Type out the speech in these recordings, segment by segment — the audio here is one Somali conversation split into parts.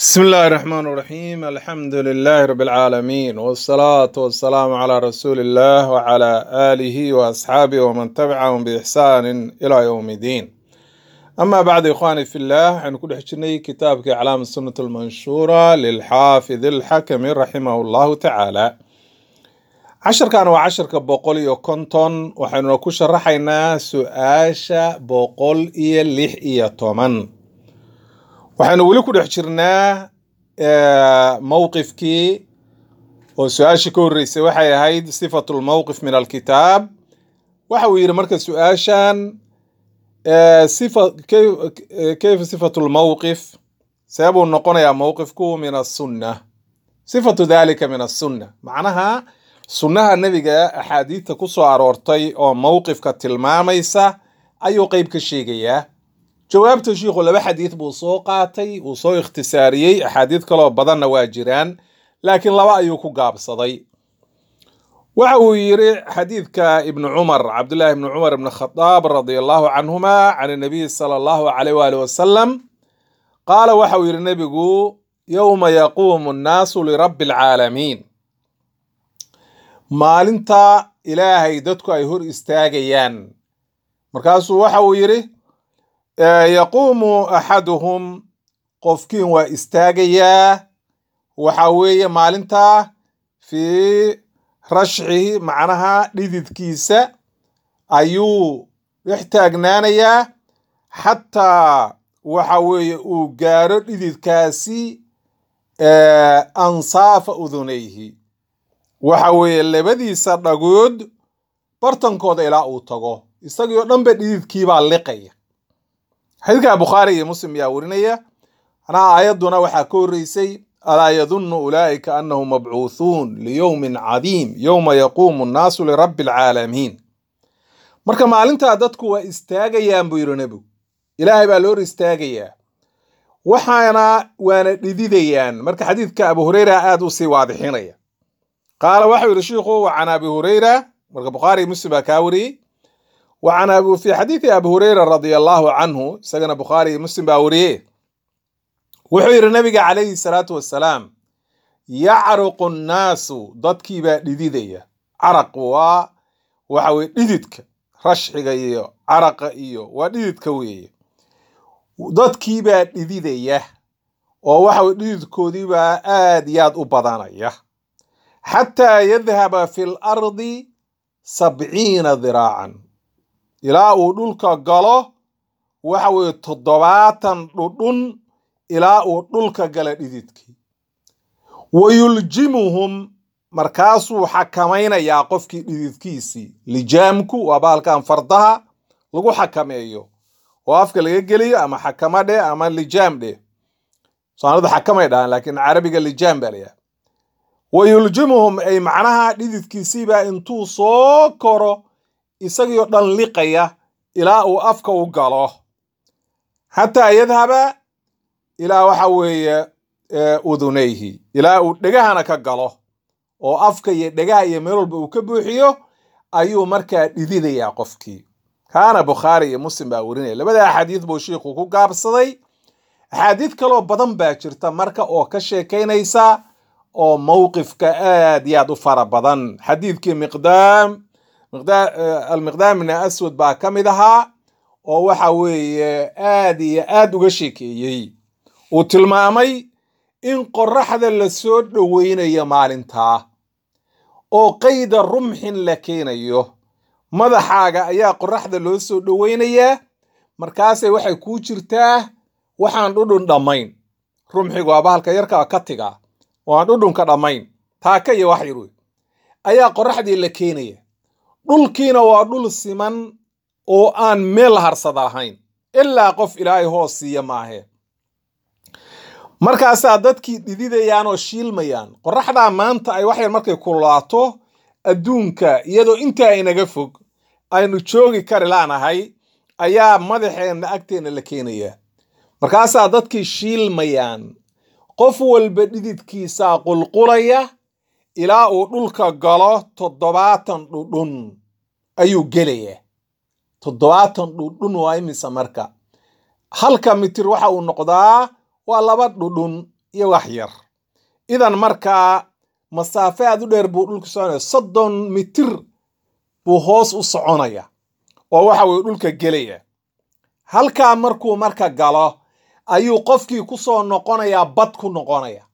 بسم الله الرحمن الرحيم الحمد لله رب العالمين والصلاة والسلام على رسول الله وعلى آله وأصحابه ومن تبعهم بإحسان إلى يوم الدين أما بعد إخواني في الله حنكون حجني كتابك أعلام السنة المنشورة للحافظ الحكم رحمه الله تعالى عشر كان وعشر كبقول يو كنتون وحنو كشرحينا سؤاشا بقول إيه لح إيه تومن waxaynu weli ku dhex jirnaa mowqifkii oo su-aashii ka horreysay waxay ahayd sifatu lmowqif min alkitaab waxa uu yidhi marka su-aashan sifa kayfa sifatu lmowqif seebuu noqonayaa mowqifku min asunna sifatu dalika min asunna macnaha sunnaha nebiga axaadiidta ku soo aroortay oo mowqifka tilmaamaysa ayuu qeyb ka sheegayaa jawaabta shiikhu laba xadiid buu soo qaatay uu soo ikhtisaariyey axaadiid kaloo badanna waa jiraan laakiin laba ayuu ku gaabsaday waxa uu yidhi xadiidka ibnu cumar cabdullaahi ibnu cumar ibn khadaab radia allahu canhuma can nabiyi sala allahu alayh waali wasalam qaala waxa uu yidhi nebigu yowma yaquumu nnaasu lirabbi alcaalamiin maalinta ilaahay dadku ay hor istaagayaan markaasuu waxa uu yidhi yaquumu axaduhum qofkiin waa istaagayaa waxa weeye maalintaa fii rashxihi macnaha dhididkiisa ayuu dhex taagnaanayaa xataa waxa weeye uu gaaro dhididkaasi ansaafa udunayhi waxa weeye labadiisa dhagood bartankooda ilaa uu tago isagii oo dhanba dhididkiibaa liqaya xadiidka bukhaari iyo muslim yaa warinaya anaa aayadduna waxaa ka horreysay alaa yadunnu ulaa'ika annahum mabcuuthuun liyowmin cadiim yowma yaquumu nnaasu lirabbi alcaalamiin marka maalintaa dadku waa istaagayaan buu yidhi nebigu ilaahay baa loo hor istaagayaa waxaana waana dhididayaan marka xadiidka abu hureyra aad u sii waadixinaya qaala waxau yidhi shiikhu wa can abi hureyra marka bukhaari muslim baa kaa wariyey وعن أبو في حديث أبي هريرة رضي الله عنه سجن بخاري مسلم باوريه وحير النبي عليه الصلاة والسلام يعرق الناس ضدكي بديدية عرق و وحوي ديدك رشح إيو عرق إيو وديدك ويه ضدكي بديدية ووحوي ديدكودي با آد ياد أبضانية حتى يذهب في الأرض سبعين ذراعا ilaa uu dhulka galo waxa weeye toddobaatan dhudhun ilaa uu dhulka gala dhididkii wa yuljimuhum markaasuu xakamaynayaa qofkii dhididkiisii lijaamku waa bahalkan fardaha lagu xakameeyo oo afka laga geliyo ama xakama dheh ama lijaam dheh soomaalida xakamay dhahaan laakiin carabiga lijaam baa layaha wa yuljimuhum ay macnaha dhididkiisiibaa intuu soo koro isagiioo dhan liqaya ilaa uu afka u galo xataa yadhaba ilaa waxa weeye udunayhi ilaa uu dhegahana ka galo oo afka iyo dhegaha iyo meel walba uu ka buuxiyo ayuu markaa dhididayaa qofkii kaana bukhaari iyo muslim baa werinaya labada axaadiid buu shiikhu ku gaabsaday axaadiid kaloo badan baa jirta marka oo ka sheekaynaysa oo mowqifka aad iyo aad u fara badan xadiidkii miqdaam almiqdaam min aswad baa ka mid ahaa oo waxa weeye aad iyo aad uga sheekeeyey uu tilmaamay in qoraxda la soo dhoweynayo maalintaa oo qayda rumxin la keenayo madaxaaga ayaa qoraxda loo soo dhoweynayaa markaasay waxay kuu jirtaa waxaan dhudhun dhammayn rumxigu waa bahalka yarka ka tiga oo aan dhudhunka dhammayn taaka iyo wax yar wey ayaa qoraxdii la keenaya dhulkiina waa dhul siman oo aan meel harsada lahayn ilaa qof ilaahay hoos siiya maahe markaasaa dadkii dhididayaan oo shiilmayaan qoraxdaa maanta ay waxyar markay kulaato adduunka iyadoo intaa inaga fog aynu joogi kari laanahay ayaa madaxeenna agteenna la keenayaa markaasaa dadkii shiilmayaan qof walba dhididkiisaa qulqulaya ilaa uu dhulka galo toddobaatan dhudhun ayuu gelayaa toddobaatan dhudhun waa imisa marka halka mitir waxa uu noqdaa waa laba dhudhun iyo wax yar idan markaa masaafe aad u dheer buu dhulka soconaya soddon mitir buu hoos u soconaya oo waxa weye dhulka gelaya halkaa markuu marka galo ayuu qofkii ku soo noqonayaa bad ku noqonaya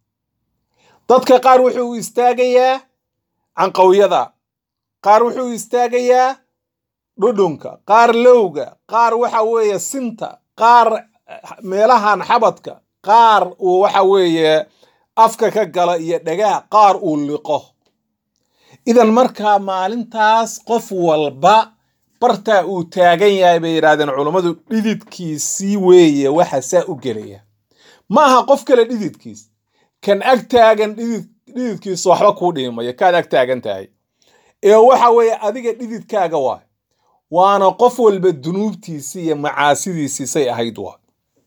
dadka qaar wuxuu istaagayaa canqawyada qaar wuxuu istaagayaa dhudhunka qaar lowga qaar waxa weeye sinta qaar meelahan xabadka qaar uu waxa weeye afka ka gala iyo dhagaha qaar uu liqo idan markaa maalintaas qof walba bartaa uu taagan yahay bay yidhahdeen culummadu dhididkiisii weeye waxa saa u gelaya ma aha qof kale dhididkiis kan ag taagan dhidid dhididkiisa waxba kuu dhiimaya kaad ag taagan tahay ee waxa weeye adiga dhididkaaga waay waana qof walba dunuubtiisii iyo macaasidiisiisay ahayd waa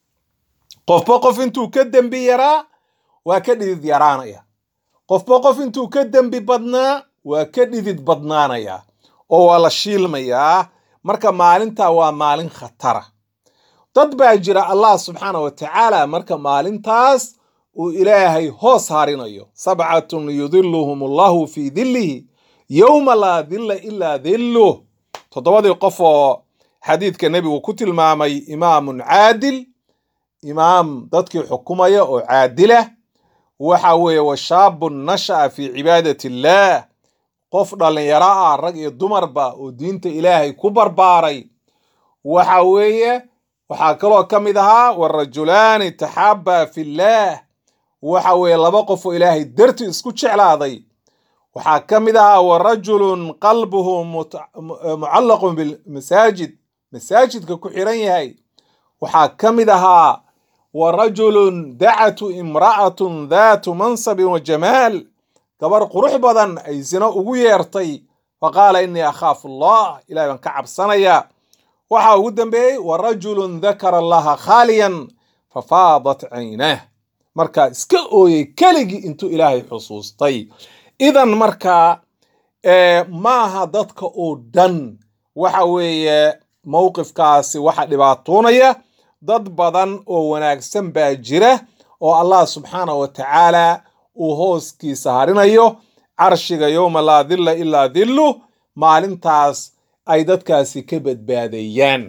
qofba qof intuu ka dembi yaraa waa ka dhidid yaraanaya qofba qof intuu ka dembi badnaa waa ka dhidid badnaanaya oo waa la shiilmayaa marka maalintaa waa maalin khatara dad baa jira allah subxaana wa tacaala marka maalintaas uu ilaahay hoos harinayo sabcatun yudiluhum allahu fii dillihi yowma laa dilla ilaa dilluh toddobadii qof oo xadiidka nebigu ku tilmaamay imaamun caadil imaam dadkii xukumaya oo caadilah waxa weeye wa shaabun nasha'a fii cibaadati illaah qof dhallinyaro ah rag iyo dumarba oo diinta ilaahay ku barbaaray waxa weeye waxaa kaloo ka mid ahaa warajulaani taxaabaa fillaah waxa weeye laba qof oo ilaahay darti isku jeclaaday waxaa ka mid ahaa warajulun qalbuhu mucallaqun bilmasaajid masaajidka ku xiran yahay waxaa ka mid ahaa warajulun dacatu imra'atun daatu mansabin wa jamaal gabar qurux badan ay sino ugu yeertay faqaala innii akhaafu allah ilahay baan ka cabsanaya waxaa ugu dambeeyey warajulun dakara allaha khaaliyan fafaadat caynah markaa iska ooyey keligii intuu ilaahay xusuustay idan markaa maaha dadka oo dhan waxa weeye mowqifkaasi waxa dhibaatoonaya dad badan oo wanaagsan baa jira oo allah subxaana wa tacaala uu hooskiisa harinayo carshiga yowma laa dilla ilaa dillu maalintaas ay dadkaasi ka badbaadayaan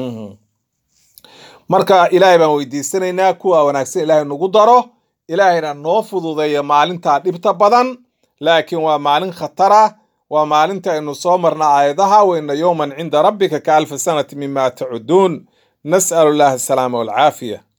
marka ilaahay baan weydiisanaynaa kuwa wanaagsan ilaahay nagu daro ilaahayna noo fududeeya maalintaa dhibta badan laakiin waa maalin khatara waa maalinta aynu soo marna aayadaha wayna yowman cinda rabbika ka alfi sanati mima tacuduun nas'alu llaha asalaama walcaafiya